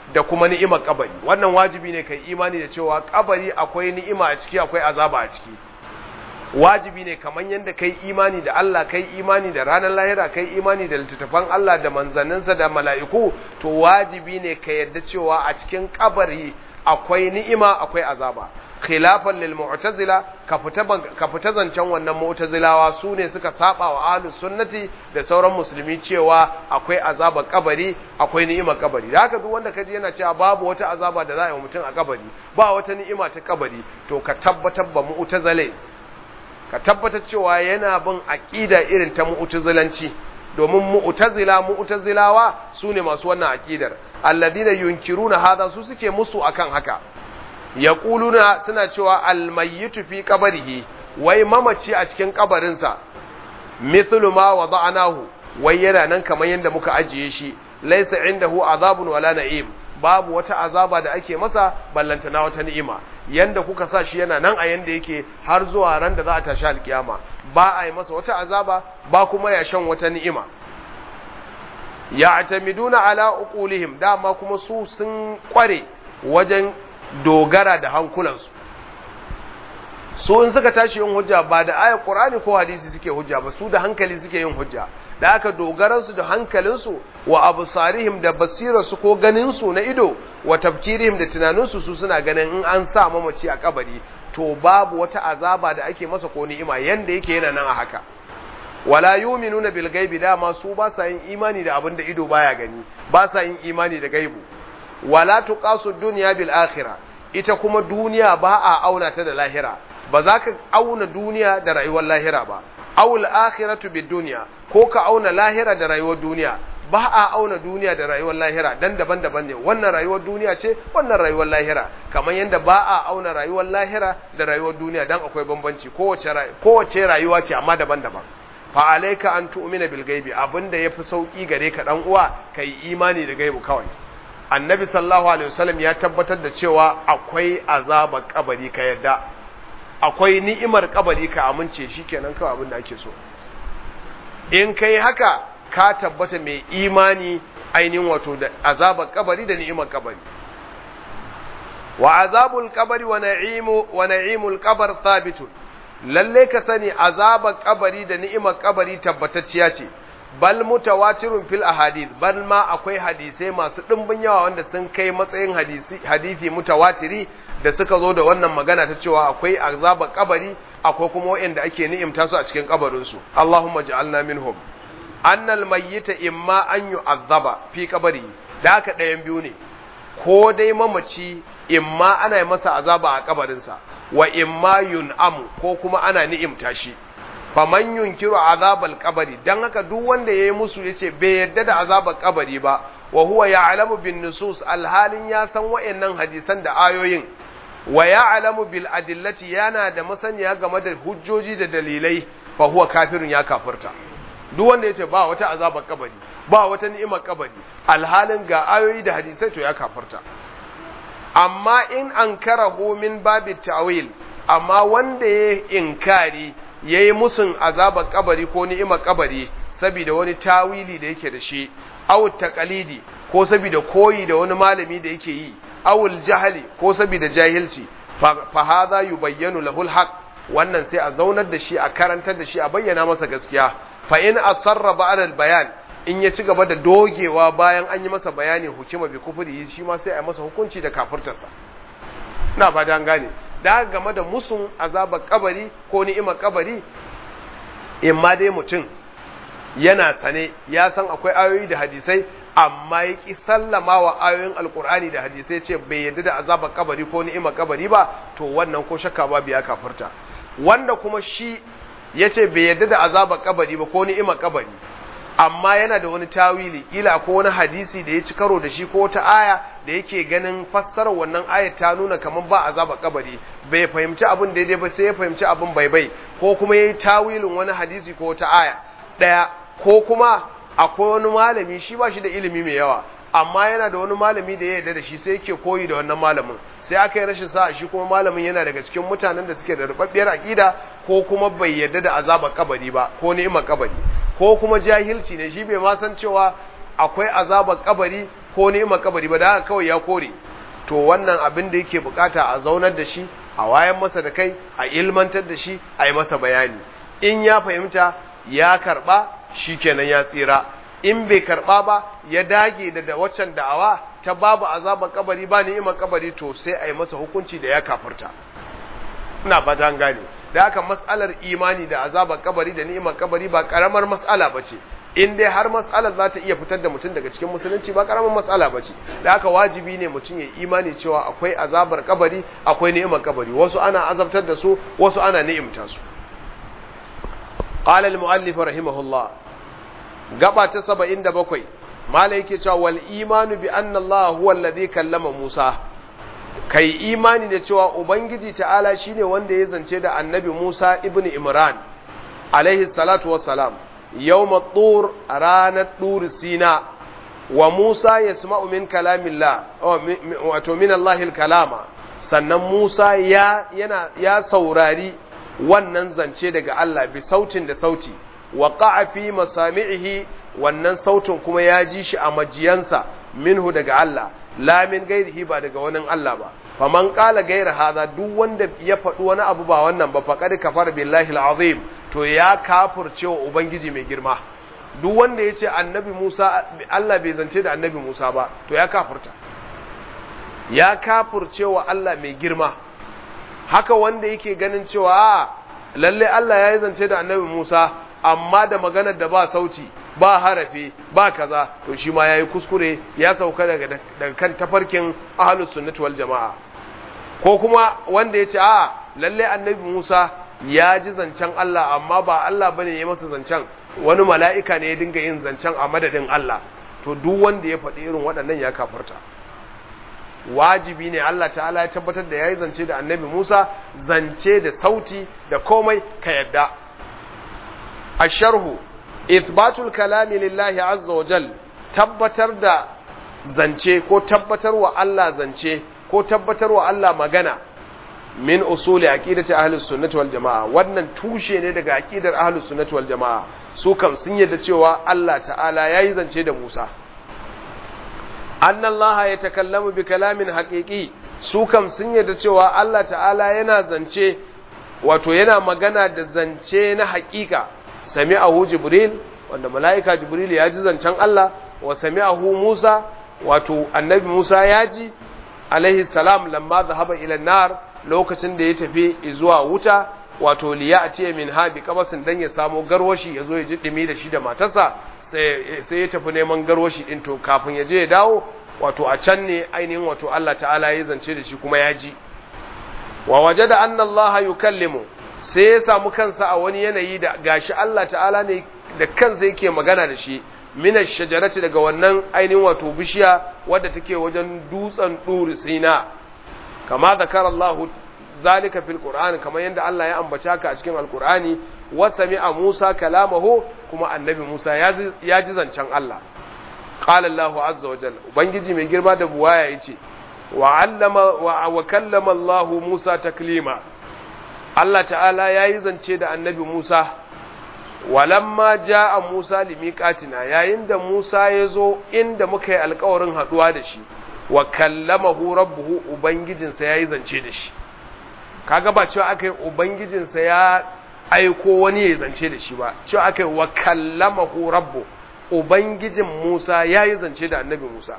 da kuma ni'imar kabari wannan wajibi ne kai imani da cewa kabari akwai ni'ima a ciki akwai azaba a ciki wajibi ne kamar yadda kai imani da Allah kai imani da ranar lahira kai imani da littattafan Allah da manzanninsa da mala'iku to wajibi ne ka yadda cewa a cikin kabari akwai ni'ima akwai azaba khilafan lil mu'tazila ka fita ka fita zancen wannan mu'tazilawa su ne suka saba wa ahlus sunnati da sauran musulmi cewa akwai azaba kabari akwai ni'ima kabari da haka duk wanda kaji yana cewa babu wata azaba da za a yi mutum a kabari ba wata ni'ima ta kabari to ka tabbatar ba mu'tazile ka tabbatar cewa yana bin aqida irin ta mu'tazilanci domin mu'tazila mu'tazilawa su ne masu wannan aqidar alladina yunkiruna hadha su suke musu akan haka yaquluna suna cewa almayyitu fi qabrihi wai mamaci a cikin kabarinsa mithlu ma wada'nahu wai yana nan kamar yadda muka ajiye shi laysa indahu azabun wala na'im babu wata azaba da ake masa ballantana wata ni'ima yanda kuka sa shi yana nan a yanda yake har zuwa ran da za a tashi alkiyama ba a yi masa wata azaba ba kuma ya shan wata ni'ima ya'tamiduna ala uqulihim dama kuma su sun kware wajen dogara da hankulansu su in suka tashi yin hujja ba da ayar qur'ani ko hadisi suke hujja ba su da hankali suke yin hujja da aka dogaransu da hankalinsu wa absarihim da basirarsu ko ganinsu na ido wa tafkirihim da tunaninsu su suna ganin in an sa mamaci a kabari to babu wata azaba da ake masa ko ni'ima yanda yake yana nan a haka wala yu'minuna bil ghaibi dama su ba sa yin imani da abin da ido baya gani ba sa yin imani da gaibu wala tuqasu dunya bil akhirah ita kuma duniya ba a auna ta da lahira ba za ka auna duniya da rayuwar lahira ba awul akhiratu bid dunya ko ka auna lahira da rayuwar duniya ba a auna duniya da rayuwar lahira dan daban-daban ne wannan rayuwar duniya ce wannan rayuwar lahira kamar yadda ba a auna rayuwar lahira da rayuwar duniya dan akwai bambanci kowace kowace rayuwa ce amma daban-daban fa alayka an tu'mina bil ghaibi abinda yafi sauki gare ka dan uwa kai imani da gaibu kawai annabi sallallahu alaihi wasallam ya tabbatar da cewa akwai azabar kabari ka yadda akwai ni'imar kabari ka amince shikenan kawai abin da ake so in kai haka ka tabbata mai imani ainihin wato da azabar kabari da ni'imar kabari wa azabul kabari wa na'imu wa na'imul kabar thabitun lalle ka sani azabar kabari da ni'imar kabari tabbatacciya ce bal mutawatirun fil ahadith bal ma akwai hadisai masu dimbin yawa wanda sun kai matsayin hadisi hadisi mutawatiri da suka zo da wannan magana ta cewa akwai azabar kabari akwai kuma wanda ake ni'imta su a cikin kabarin su Allahumma ja'alna minhum annal mayyita imma an yu'azzaba fi kabari da haka ɗayan biyu ne ko dai mamaci imma ana yi masa azaba a kabarinsa wa imma yun'amu ko kuma ana ni'imta shi faman yunkiru azabal kabari dan haka duk wanda yayi musu yace bai yadda da azabal kabari ba wa huwa ya'lamu bin nusus alhalin ya san wayannan hadisan da ayoyin wa ya'lamu bil adillati yana da masaniya game da hujjoji da dalilai fa huwa kafirun ya kafirta duk wanda yace ba wata azabar kabari ba wata ni'imar kabari alhalin ga ayoyi da hadisai to ya kafirta amma in ankarahu min babit ta'wil amma wanda ya inkari ya yi musun azabar kabari ko ni'imar kabari saboda wani tawili da yake da shi awul taqalidi ko saboda koyi da wani malami da yake yi awul jahali ko saboda jahilci fa hadha yubayyanu lahu alhaq wannan sai a zaunar da shi a karantar da shi a bayyana masa gaskiya fa in asarra ba'da albayan in ya ci gaba da dogewa bayan an yi masa bayani hukuma bi kufri shi ma sai a yi masa hukunci da kafirtarsa na ba dan gane da game da musun azabar kabari ko ni'imar kabari in ma dai mutum yana sane ya san akwai ayoyi da hadisai amma ya ƙi sallama wa ayoyin alkur'ani da hadisai ce bai yadda da azabar kabari ko ni'imar kabari ba to wannan ko shakka ba biya kafirta wanda kuma shi ya ce bai yadda da azabar kabari ba ko ni'imar kabari amma yana da wani tawili kila ko wani hadisi da ya ci karo da shi ko wata aya da yake ganin fassarar wannan ayat ta nuna kamar ba azaba kabari bai fahimci abin daidai ba sai ya fahimci abin bai bai ko kuma yayi tawilin wani hadisi ko wata aya daya ko kuma akwai wani malami shi ba shi da ilimi mai yawa amma yana da wani malami da ya yarda da shi sai yake koyi da wannan malamin sai aka yi rashin sa'a shi kuma malamin yana daga cikin mutanen da suke da rubabbiyar aqida ko kuma bai yarda da azabar kabari ba ko ni'imar kabari ko kuma jahilci ne shi bai ma san cewa akwai azabar kabari ko ni'imar kabari ba da haka kawai ya kore to wannan abin da yake bukata a zaunar da shi a wayan masa da kai a ilmantar da shi a yi masa bayani in ya fahimta ya karba shikenan ya tsira in bai karba ba ya dage da da waccan da'awa ta babu azabar kabari ba ni'imar kabari to sai a yi masa hukunci da ya kafirta ina fata an gane da haka mas'alar imani da azabar kabari da ni'imar kabari ba karamar mas'ala bace in dai har mas'alar za ta iya fitar da mutum daga cikin musulunci ba karamar mas'ala bace da haka wajibi ne mutum ya imani cewa akwai azabar kabari akwai ni'imar kabari wasu ana azabtar da su wasu ana ni'imta su qala al-mu'allif rahimahullah gaba ta 77 malai yake cewa wal imanu bi anna Allah huwa alladhi kallama Musa kai imani da cewa ubangiji ta'ala shine wanda ya zance da annabi Musa ibn Imran alaihi salatu wassalam yawma tur ranar tur sina wa Musa yasma'u min kalamillah wato min Allahil kalama sannan Musa ya yana ya saurari wannan zance daga Allah bi sautin da sauti wa qa'a fi masami'ihi wannan sautin kuma ya ji shi a majiyansa minhu daga Allah la min gairihi ba daga wani Allah ba faman qala gaira hadha duk wanda ya faɗi wani abu ba wannan ba faqad kafara billahi alazim to ya kafirce wa ubangiji mai girma duk wanda ya ce annabi Musa Allah bai zance da annabi Musa ba to ya kafirta ya kafirce wa Allah mai girma haka wanda yake ganin cewa a lalle Allah ya yi zance da annabi Musa amma da maganar da ba sauti ba harafi ba kaza to shi ma yayi kuskure ya sauka daga daga kan tafarkin ahlus sunnati wal jamaa ko kuma wanda yace a lalle annabi Musa ya ji zancen Allah amma ba Allah bane ya masa zancen wani mala'ika ne ya dinga yin zancen a madadin Allah to duk wanda ya faɗi irin waɗannan ya kafarta wajibi ne Allah ta'ala ya tabbatar da yayi zance da annabi Musa zance da sauti da komai ka yadda asharhu ithbatul kalami lillahi azza wa jal tabbatar da zance ko tabbatar wa Allah zance ko tabbatar wa Allah magana min usuli aqidati ahlus sunnati wal jamaa wannan tushe ne daga aqidar ahlus sunnati wal jamaa su kam sun yadda cewa Allah ta'ala yayi zance da Musa anna Allah ya takallamu bi kalamin haqiqi su kam sun yadda cewa Allah ta'ala yana zance wato yana magana da zance na haƙiƙa sami'ahu jibril wanda mala'ika jibril ya ji zancen Allah wa sami'ahu Musa wato annabi Musa ya ji alaihi salam lamma zahaba ila nar lokacin da ya tafi zuwa wuta wato liya a ce min ha bi kabasin dan ya samu garwashi ya zo ya ji dumi da shi da matarsa sai ya tafi neman garwashi din to kafin ya je ya dawo wato a can ne ainihin wato Allah ta'ala ya zance da shi kuma ya ji wa wajada anna Allah yukallimu sai ya samu kansa a wani yanayi da gashi Allah ta'ala ne da kansa yake magana da shi mina shajarati daga wannan ainihin wato bishiya wadda take wajen dutsen duri sina kama zakar Allah zalika fil qur'an kamar yadda Allah ya ambaci haka a cikin alqur'ani wa sami'a Musa kalamahu kuma annabi Musa ya ji zancen Allah qala Allah azza wa jalla ubangiji mai girma da buwaya yace wa allama wa kallama Allah Musa taklima Allah ta'ala ya yi zance da annabi Musa, walamma ja a Musa limiƙatina yayin da Musa ya zo inda muka yi alkawarin haɗuwa da shi, wa kallamahu rabbuhu Ubangijinsa ya yi zance da shi. Kaga ba cewa aka yi Ubangijinsa ya aiko wani ya zance da shi ba, cewa aka yi wa kallamahu rabbu Ubangijin Musa ya yi zance da annabi Musa.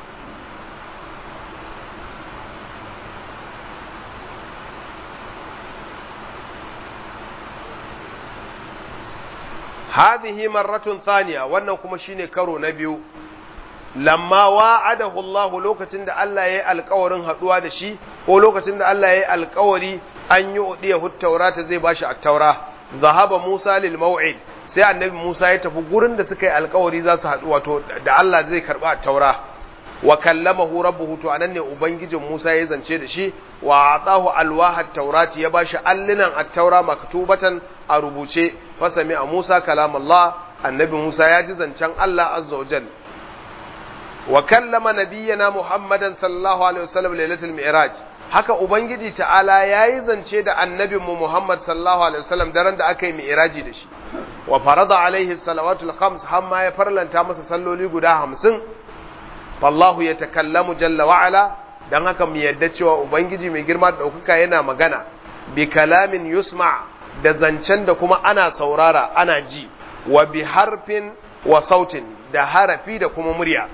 hadhihi marratun thaniya wannan kuma shine karo na biyu lamma wa'adahu Allah lokacin da Allah yayi alƙawarin haduwa da shi ko lokacin da Allah yayi alƙawari an yi udiya taurata zai bashi at-taura zahaba Musa lil maw'id sai annabi Musa ya tafi gurin da suka yi alƙawari za su haɗu wato da Allah zai karba at-taura wa kallamahu rabbuhu to anan ne ubangijin Musa ya zance da shi wa atahu alwaha at-taurati ya bashi allinan at-taura maktubatan a rubuce fasami a Musa kalam Allah annabi Musa ya ji zancen Allah azza wa jal wa kallama nabiyyana Muhammadan sallallahu alaihi wasallam lailatul mi'raj haka ubangiji ta'ala yayi zance da annabin mu Muhammad sallallahu alaihi wasallam daren da aka yi mi'raji da shi wa farada alaihi salawatul khams hamma ya farlanta masa salloli guda 50 fallahu ya takallamu jalla wa'ala don haka mu yadda cewa ubangiji mai girma da ɗaukaka yana magana bi kalamin yusma da zancen da kuma ana saurara ana ji wa bi harfin wa sautin da harafi da kuma murya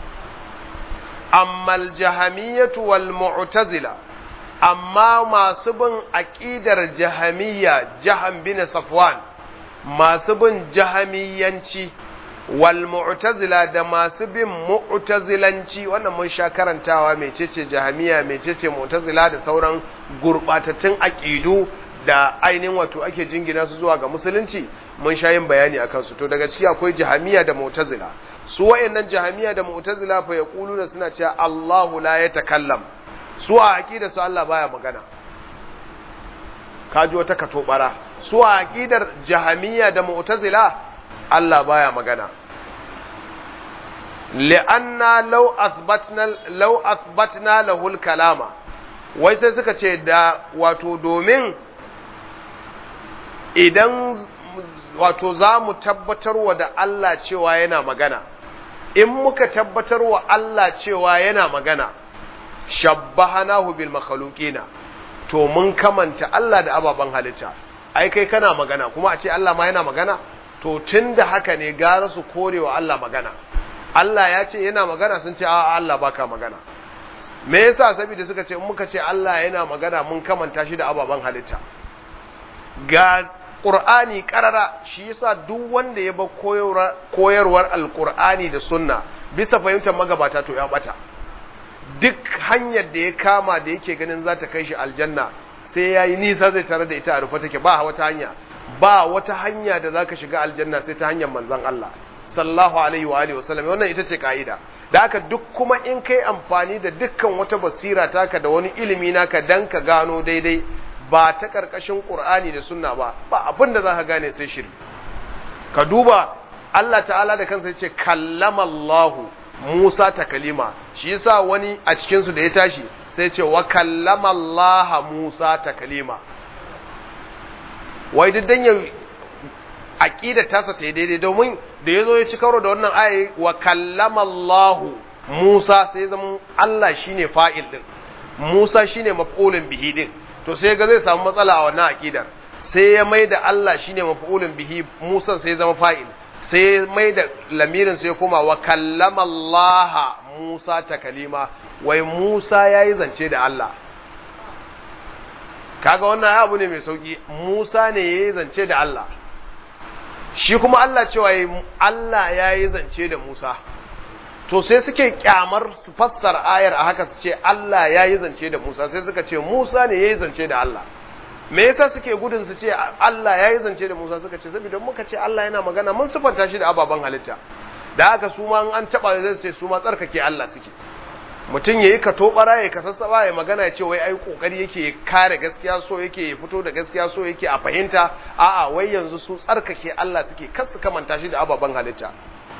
amma aljahamiyatu wal mu'tazila amma masu bin aqidar jahamiyya jaham bin safwan masu bin jahamiyanci wal mu'tazila da masu bin mu'tazilanci wannan mun sha karantawa mecece jahamiya mecece mu'tazila da sauran gurbatattun aqidu da ainihin wato ake jingina su zuwa ga musulunci mun sha yin bayani akan su to daga ciki akwai jahamiya da mu'tazila su wayannan jahamiya da mu'tazila fa yaquluna suna cewa Allahu la yatakallam su a aqida su Allah baya magana kaji wata katobara su a aqidar jahamiya da mu'tazila Allah baya magana li'anna law athbatna law athbatna lahu al-kalama wai sai suka ce da wato domin idan wato za mu tabbatarwa da Allah cewa yana magana in muka tabbatarwa Allah cewa yana magana shabbahanahu bil makhluqina to mun kamanta Allah da ababen halitta ai kai kana magana kuma a ce Allah ma yana magana to tunda haka ne gara su korewa Allah magana Allah ya ce yana magana sun ce a Allah baka magana me yasa saboda suka ce in muka ce Allah yana magana mun kamanta shi da ababen halitta ga Qur'ani karara shi yasa duk wanda ya ba koyarwar alqur'ani da sunna bisa fahimtar magabata to ya bata duk hanyar da ya kama da yake ganin za ta kai shi aljanna sai ya yi nisa zai tare da ita a rufe take ba wata hanya ba wata hanya da za ka shiga aljanna sai ta hanyar manzan Allah sallallahu alaihi wa alihi wasallam wannan ita ce ka'ida da haka duk kuma in kai amfani da dukkan wata basira taka da wani ilimi naka dan ka gano daidai ba ta karkashin Qur'ani da sunna ba ba abin da za ka gane sai shiri ka duba Allah ta'ala da kansa ya ce kallama Allahu Musa ta kalima shi yasa wani a cikin su da ya tashi sai ce wa kallama Allah Musa ta kalima wai duk dan ya aqida tasa ta daidai domin da yazo ya ci karo da wannan aya wa kallama Allah Musa sai zama Allah shine fa'il din Musa shine maf'ulun bihi din to sai ga zai samu matsala a wannan aqidar sai ya mai da Allah shine maf'ulun bihi Musa sai zama fa'il sai mai da lamirin sai koma wa kallama Allah Musa ta kalima wai Musa ya yi zance da Allah kaga wannan abu ne mai sauki Musa ne ya yi zance da Allah shi kuma Allah cewa Allah ya yi zance da Musa to sai suke kyamar su fassara ayar a haka su ce Allah ya yi zance da Musa sai suka ce Musa ne ya yi zance da Allah me yasa suke gudun su ce Allah ya yi zance da Musa suka ce saboda muka ce Allah yana magana mun sufanta shi da ababen halitta da haka su ma an taba zai ce su ma tsarkake Allah suke mutum yayi ka tobara ya kasassaba ya magana ya ce wai ai kokari yake kare gaskiya so yake ya fito da gaskiya so yake a fahimta a'a wai yanzu su tsarkake Allah suke kar su kamanta shi da ababen halitta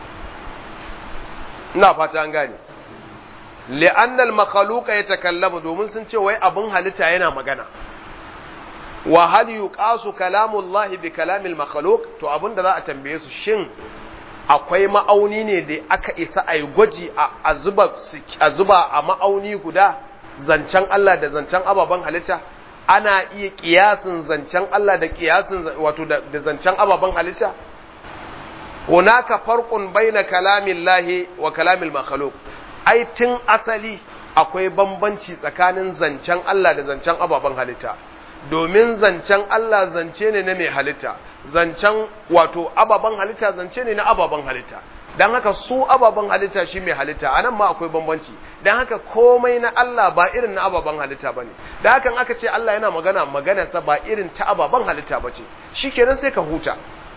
ina fata an gane li'anna al-makhluqa yatakallamu domin sun ce wai abun halitta yana magana wa hal yuqasu kalamullahi bi kalamil makhluq to abinda za a tambaye su shin akwai ma'auni ne da aka isa a yi gwaji a zuba a zuba a ma'auni guda zancen Allah da zancen ababen halitta ana iya kiyasin zancen Allah da kiyasin wato da zancen ababen halitta hunaka farqun baina kalamillahi wa kalamil makhluq ai tun asali akwai bambanci tsakanin zancen Allah da zancen ababen halitta domin zancen Allah zance ne na mai halitta zancen wato ababen halitta zance ne na ababen halitta don haka su ababen halitta shi mai halitta a nan ma akwai bambanci don haka komai na Allah ba irin na ababen halitta ba ne da hakan aka ce Allah yana magana maganarsa ba irin ta ababen halitta ba ce shi kenan sai ka huta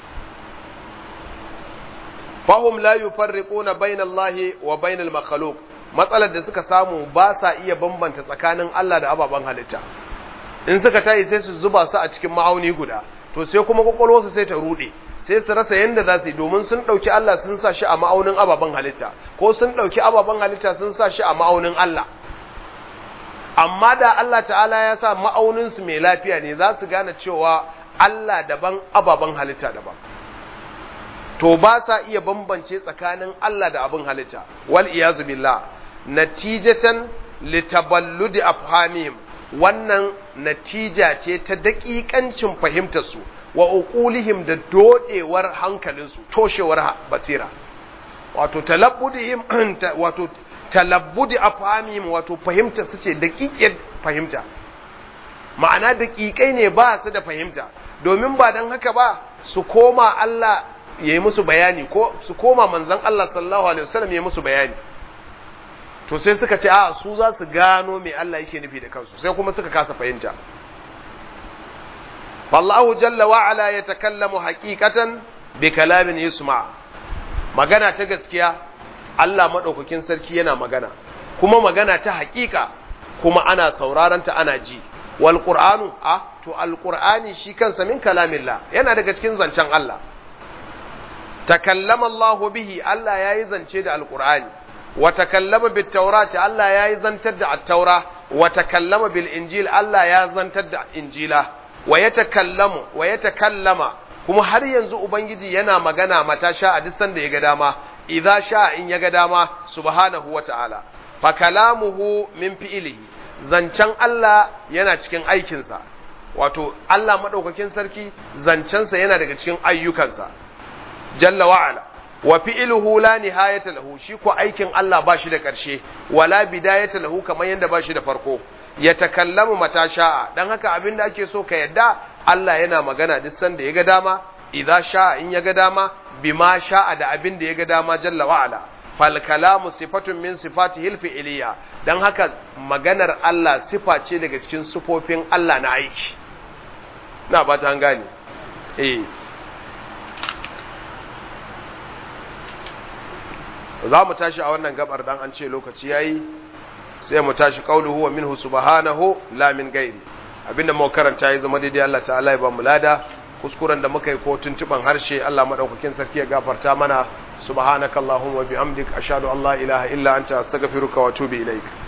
fahum la yufarriquna bainallahi wa bainal makhluq matsalar da suka samu ba sa iya bambanta tsakanin Allah da ababen halitta in suka tayi sai su zuba su a cikin ma'auni guda to sai kuma kwakwalwarsu sai ta rude sai su rasa yadda za su yi domin sun ɗauki Allah sun sa shi a ma'aunin ababen halitta ko sun ɗauki ababen halitta sun sa shi a ma'aunin Allah amma da Allah ta'ala ya sa ma'auninsu mai lafiya ne za su gane cewa Allah daban ababen halitta daban to to ba sa iya bambance tsakanin Allah da abin halitta wal iyazu billah natijatan litaballudi afhamihim wannan natija ce ta daƙiƙancin fahimtarsu wa uqulihim da dodewar hankalinsu toshewar basira wato talabbudihim wato talabbudi afhamihim wato fahimtar su ce daƙiƙiyar fahimta ma'ana daƙiƙai ne ba su da fahimta domin ba don haka ba su koma Allah ya yi musu bayani ko su koma manzan Allah sallallahu alaihi wasallam ya yi musu bayani to sai suka ce a su za su gano me Allah yake nufi da kansu sai kuma suka kasa fahimta fallahu jalla wa ala yatakallamu haqiqatan bi kalamin yusma magana ta gaskiya Allah madaukakin sarki yana magana kuma magana ta haƙiƙa kuma ana sauraron ta ana ji wal qur'anu a to al qur'ani shi kansa min kalamillah yana daga cikin zancen Allah takallama Allah bihi Allah yayi zance da al qur'ani wa takallama bit tawrati Allah yayi zantar da at-taura wa takallama bil injil Allah ya zantar da injila wa yatakallamu wa yatakallama kuma har yanzu ubangiji yana magana mata sha a duk sanda ya ga dama idza sha in ya ga dama subhanahu wa ta'ala fa kalamuhu min fi'lihi zancen Allah yana cikin aikinsa wato Allah maɗaukakin sarki zancensa yana daga cikin ayyukansa jalla wa'ala wa fi'luhu la nihayata lahu shi ko aikin Allah ba shi da ƙarshe wala bidayata lahu kamar yanda ba shi da farko ya takallamu mata sha'a dan haka abin da ake so ka yadda Allah yana magana duk sanda ya ga dama idza sha'a in ya ga dama bima sha'a da abin da ya ga dama jalla wa'ala fal kalamu sifatun min sifatihi al-fi'liyya dan haka maganar Allah sifa ce daga cikin sifofin Allah na aiki na ba ta gane eh za mu tashi a wannan gabar dan an ce lokaci yayi sai mu tashi qauluhu wa minhu subhanahu la min ghairi abinda mu karanta ya zama daidai Allah ta'ala ya ba mu lada kuskuren da muka yi ko tuntuban harshe Allah madaukakin sarki ya gafarta mana subhanakallahumma wa bihamdik ashhadu an la ilaha illa anta astaghfiruka wa atubu ilaik